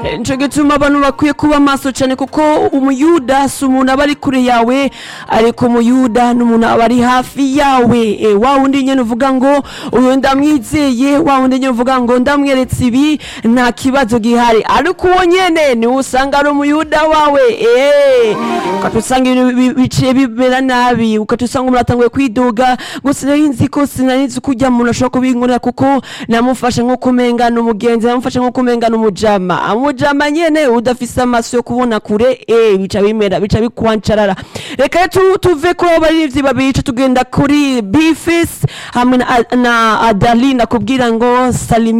nico gituma abantu bakwiye kuba maso cyane kuko umuyuda si umuntu aba ari kure yawe ariko umuyuda ni umuntu aba ari hafi yawe e, wa wundi nyene uvuga ngo uyu ndamwizeye wa wundi nyene uvuga ngo ndamweretse ibi nta kibazo gihari ariko uwo nyene niwe usanga ari umuyuda wawe e, ukatusanga ibintu bi- biciye bimera nabi ukatusanga umuntu atanguye kwiduga ngo sinari nzi ko sinari nzi ko ujya muntu ashobora kubinkorera kuko namufashe nko kumengana umugenzi namufashe nko kumengana umujama amujama nyene udafise amaso yo kubona kure eh bica bimera bica bikwancarara reka rero tu- tuve kuri abo barivyi babiri ca tugenda kuri bifis hamwe na, na adalina kubwira ngo salimi